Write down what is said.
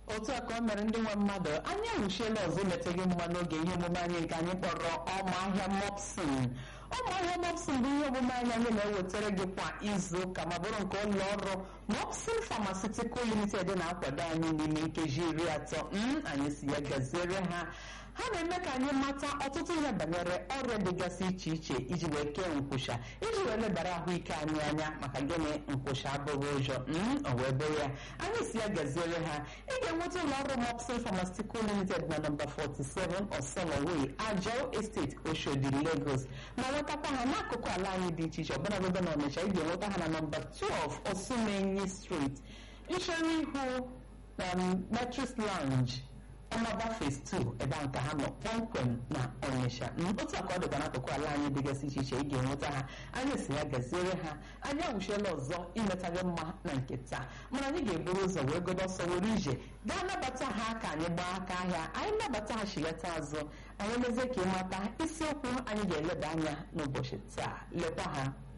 otu a ka o mere ndị nwe mmadụ anyị anwụchiela ọzọ imeteghị mma n'oge ihe omume anyị nke anyị kpọrọ ọma ahịa mopsin ọma ahịa mopsin bụ ihe omume anyị anyị na-ewetara gị kwa izu ụka ma bụrụ nke ụlọ ọrụ mopsin pharmaceutical limited na-akwado anyị n'ime nkeji iri atọ anyị si ya gaziere ha ha na-eme ka anyị mata ọtụtụ ihe banyere ọrịa dịgasị iche iche iji wee kee nkwụsha iji wee lebara ahụike anyị anya maka gịnị nkwụsha abụghị ụjọ o wee bụrụ ya anyị si ya gaziere ha ị ga-enweta ụlọ ọrụ mopsin pharmaceutical limited na nọmba 47 osoloway ajao estate oshodi lagos ma nwetakwa ha n'akụkụ ala anyị dị iche iche ọbụnagodo na ọnịcha ị ga-enweta ha na nọmba 12 osumenyi street nchere ihu na metris lounge ọmaba phase 2 ebe a nke ha nọ kpọmkwem na ọnịsha otu aka ọ dịkwa n'akụkụ ala anyị dịgasị iche iche ị ga-enweta ha anyị si ya gaziere ha anyị anwụchiela ọzọ imetaghị mma na nke taa mana anyị ga-eburu ụzọ wee godo ọsọ were ije gaa nabata ha ka anyị gbaa aka ahịa anyị nabata ha chileta azụ anyị mezie ka ịmata isiokwu anyị ga-eleba anya n'ụbọchị taa lekwa ha